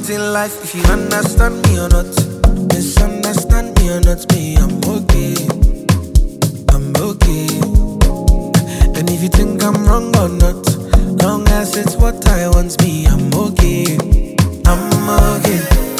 point in life if you understand me or not. Misunderstand me or not, me, I'm okay. I'm okay. And if you think I'm wrong or not, long as it's what I want, me, I'm okay. I'm okay.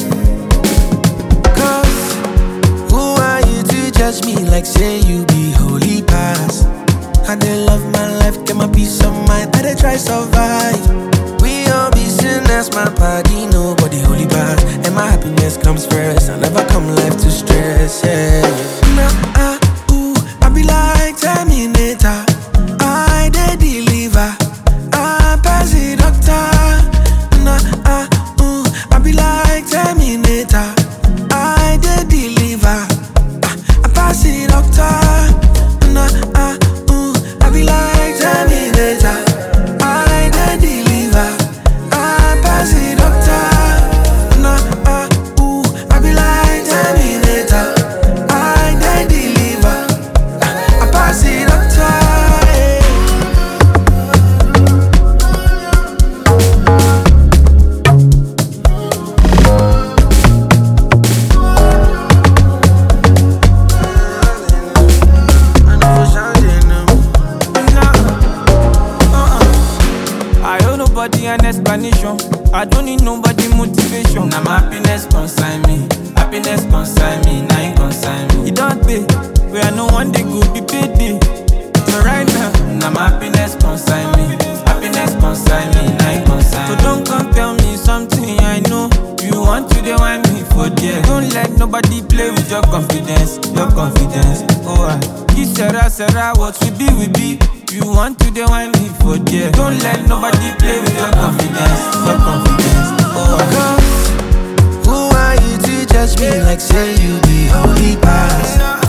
Cause who are you to judge me like say you be holy past? I dey love my life, get my peace of mind, I dey try survive. We all be sinners, my body, nobody holy pass. And my happiness comes first, I never come life to stress, yeah. Nah, ah, ooh, I be like Terminator, I dey deliver, I pass the doctor. Nah, ah, ooh, I be like Terminator, I dey deliver, ah, I pass the doctor. Nah, ah, ooh, I be like Terminator, I dey deliver, I pass the doctor. Nah, ah, ooh, I be like Terminator, I dey deliver, ah, I pass the doctor. Yeah. I know for changing them. I owe nobody an explanation. I don't need nobody motivation. Now my happiness consign me, happiness consign me, now you consign me. It don't pay. Where I know one day go be payday. So right now, Now my happiness consign me, happiness consign me, now you consign so me. don't come tell me something I know. You want to dey whine me for there. Don't let nobody play with your confidence, your confidence. Oh, I kiss Sarah, Sarah, what we be, we be. You want to dey whine me for there. Don't let nobody play with your confidence, your confidence. Oh, I Cause who are you to judge me like say you be holy past?